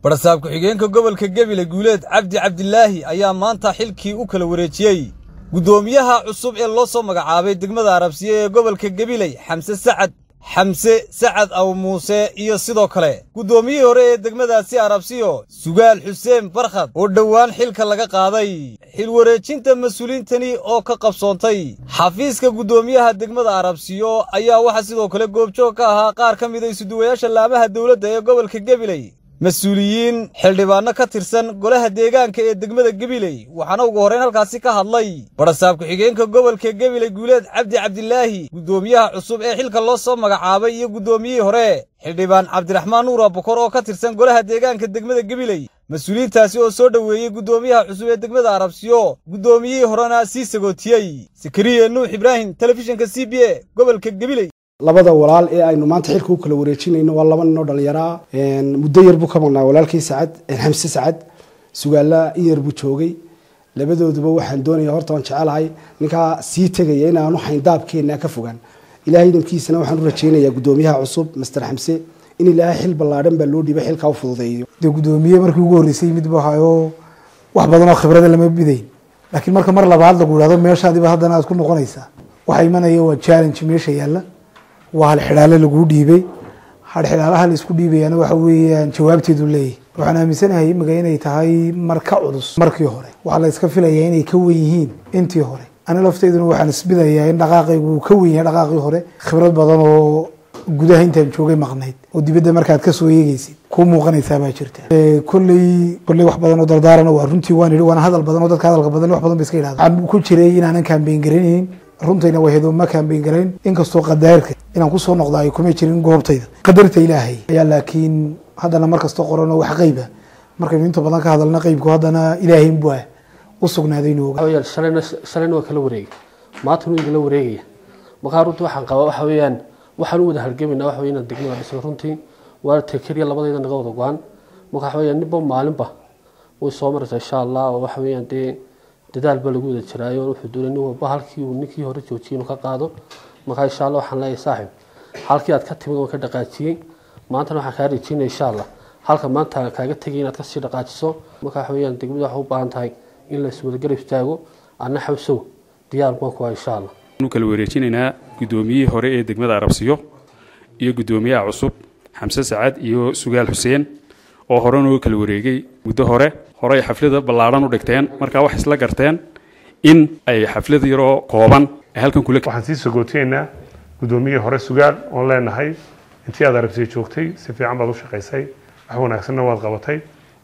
barsaab ku-xigeenka gobolka gebile guuleed cabdi cabdilaahi ayaa maanta xilkii u kala wareejiyey guddoomiyaha cusub ee loo soo magacaabay degmada arabsiye ee gobolka gebiley xamse sacad xamse sacad aw muuse iyo sidoo kale guddoomiyihii hore ee degmadaasi arabsiyo sugaal xuseen barkhad oo dhowaan xilka laga qaaday xil wareejinta mas-uuliintani oo ka qabsoontay xafiiska guddoomiyaha degmada arabsiyo ayaa waxaa sidoo kale goobjoog ka ahaa qaar ka mida isuduwayaasha laamaha dowladda ee gobolka gebiley mas-uuliyiin xildhibaanno ka tirsan golaha deegaanka ee degmada gebiley waxaana ugu horrayn halkaasi ka hadlay barasaab ku-xigeenka gobolka gebiley guuleed cabdi cabdilaahi guddoomiyaha cusub ee xilka loo soo magacaabay iyo guddoomiyihii hore xildhibaan cabdiraxmaan nuur abukor oo ka tirsan golaha deegaanka degmada gebiley mas-uuliyiintaasi oo soo dhoweeyey guddoomiyaha cusub ee degmada arabsiyo guddoomiyihii horena sii sagootiyey sakariye nuux ibraahim telefishinka c b a gobolka gebiley labada walaal ee aynu maanta xilka u kala wareejinayno waa laba ninoo dhallinyaraa muddo yar buu ka maqnaa walaalkii sacad xamse sacad sugaalla in yar buu joogay labadooduba waxaan doonaya horta waan jecelahay ninkaa sii tegaya inaanu xayndaabkeenna ka fogaan ilahay idamkiisana waxaan u rajaynayaa guddoomiyaha cusub master xamse in ilaahay xil ballaadhan baa loo dhiibay xilkaa u fududeeyo dee guddoomiye markii ugu horreysay mid buu hayo wax badan oo khibrada lama bidayn laakiin marka mar labaad lagu idhahdo meeshaadiba haddana aad ku noqonaysaa waxa imanaya waa challenge meesha yaalla waa hal xidhaale laguu dhiibay hal xidhaalaha la isku dhiibayaana waxa weeyaan jawaabteedu leeyahy waxaan aaminsanahay imaga inay tahay mar ka culus markii hore waxaa la iska filayaa inay ka wen yihiin intii hore ani lafteyduna waxaan isbidayaa in dhaqaaqaygu uu ka wen yahay dhaqaaqii hore khibrad badan oo gudaha intaan joogay maqnayd oo dibadda markaad kasoo eegeysid kuu muuqanaysaa baa jirta kolley kolley wax badan oo dardaarana waa runtii waan idhi waana hadal badan oo dadka hadalka badan wax badan ba iska yidhahda waxaan ku jiray inaanan kaambeyn garanaynin runtayna waa hedo ma kaambeyn garayn inkastoo qadaarka inaan kusoo noqda ay kuma jirin goobtayda qadarta ilaahay ayaa laakiin haddana mar kastoo qoran oo wax qeyba markaynu inta badan ka hadalna qeybku haddana ilaahay bua u sugnaaday inuu waxa weyaan shalayna shalayna waa kala wareegay maantana waa igala wareegaya markaa runtii waxaan qabaa waxa weeyaan waxaan u wada halgamayna waxa weya inaan degmada dhisay runtii waa tekeriya labadayda naga wada go-an marka waxa weeyaan ninba maalinba way soo maraysaa insha allah oo waxa weeyaan dee dadaal baa lagu wada jiraayo wuxuu doonay nin walba halkii uu ninkii hore joojiyay inuu ka qaado markaa insha allah waxaan leeyahay saaxib halkii aad ka timid waan ka dhaqaajiyey maantana waxaan kaa rejinaya insha allah halka maanta kaaga tegay inaad kasii dhaqaajiso marka waxa weeyaan degmada waxay u baahan tahay in la iswadagarab istaago anna xawsow diyaar baan ku insha allah nu kala wareejinaynaa guddoomiyihii hore ee degmada arabsiyo iyo guddoomiyaha cusub xamse sacad iyo sugaal xuseen oo hore noo kala wareegay muddo hore hore ay xaflada ballaadhan u dhigteen markaa waxay isla garteen in ay xaflad yaroo kooban ay halkan kula waxaan sii sagootiyeynaa guddoomiyihii hore sugaal oon leenahay intii aad arabsiya joogtay si fiican baad u shaqaysay wax wanaagsanna waad qabatay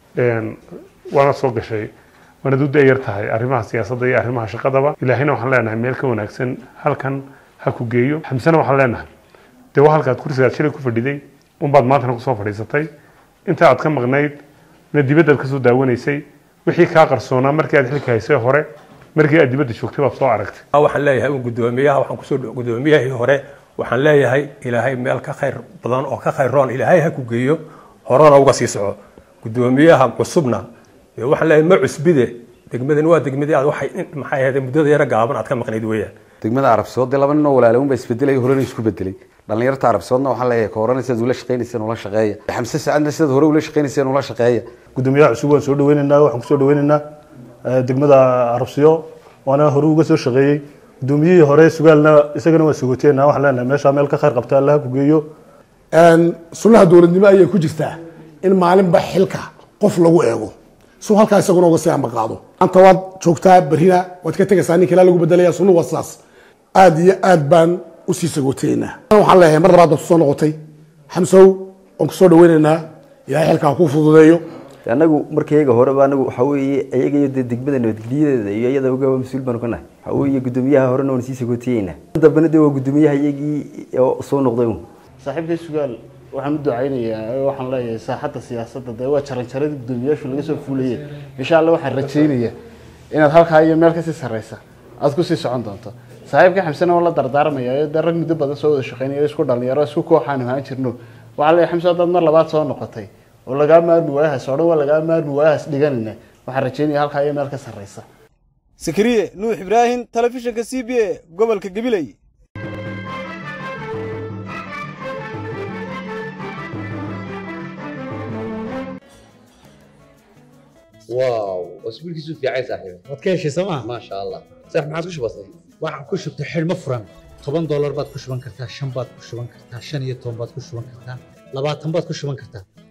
waana soo gashay waanad u dayar tahay arrimaha siyaasadda iyo arrimaha shaqadaba ilaahayna waxaan leenahay meel ka wanaagsan halkan ha ku geeyo xamsena waxaan leenahay dee waa halkaad kursigaad shilay ku fadhiday unbaad maantana kusoo fadhiisatay inta aad ka maqnayd na dibaddaad kasoo daawanaysay wixii kaa qarsoonaa markii aad xilka haysay hore markii aad dibadda joogtay baad soo aragtay waxaan leeyahay un guddoomiyaha waxaan kusoo guddoomiyahii hore waxaan leeyahay ilaahay meel ka khayr badan oo ka khayroon ilaahay ha ku geeyo horena uga sii soco guddoomiyaha cusubna waxaan leeyahay ma cusbide degmadan waa degmadii aad waxay maxay ahayd muddada yara gaaban aad ka maqnayd weeyaan degmada arabsiyood dee laba nin oo walaala unbaa isbedelay horena isku bedelay dhallinyarta arabsiyoodna waxaan leeyahay ka horena sidaad ula shaqaynayseen ula shaqeeya xamse sacadna sidaad hore ula shaqaynayseen ula shaqeeya guddoomiyaha cusub waan soo dhaweynaynaa waxaan kusoo dhaweynaynaa degmada arabsiyo waana hore uga soo shaqeeyey guddoomiyihii hore sugaalna isagana waan sogoteynaa waxaan leenahay meeshaa meel ka khayr qabta allaha ku geeyo sunnaha dowladnimo ayay ku jirtaa in maalinba xilka qof lagu eego su halkaa isaguna uga sii ambaqaado maanta waad joogtaa berrina waad ka tegaysaa nin kalaa lagu bedelaya sunnu waa sidaas aada iyo aad baan usii sagootaynaa waxaan leeyahay mar labaad baad kusoo noqotay xamsow waan kusoo dhaweynaynaa ilahay xilkaa ku fududeeyo anagu markayga horeba anagu waxa weeye iyaga iyo degmada nabadgelyadeeda iyo iyada uga mas-uul baanu ka nahay waxa weeye guddoomiyaha horena waan sii sagootiyeynaa dambena dee waa guddoomiyaha iyagii oo soo noqday un saaxiibkay sugaal waxaan u ducaynayaa waxaan leeyahay saaxadda siyaasadda dee waa jaranjaradii guddoomiyaashu laga soo fuulayay insha alla waxaan rajaynayaa inaad halkaa iyo meel kasii sarreysa aad kusii socon doonto saaxiibka xamsena waa la dardaarmaya dee rag muddo badan soo wada shaqeynaya isku dhalinyaro isku kooxaan ahaan jirno waxaa leeyahay xamse haddaad mar labaad soo noqotay oo lagaa maarmi waayahaas oo dhan waa lagaa maarmi waayahaas dhiganayna waxaan rajaynaya halkaa iyo meel ka sarreysa sakariye nuux ibraahim telefishinka c b a gobolka gabiley واو واسبوع كيسو في عايز صاحبي waad ka heshay sooma ما شاء الله صح ما عاد كش بسيط waxaan ku shubtay xidhmo furan toban doolar baad ku shuban kartaa shan baad ku shuban kartaa shan iyo toban baad ku shuban kartaa labaatan baad ku shuban kartaa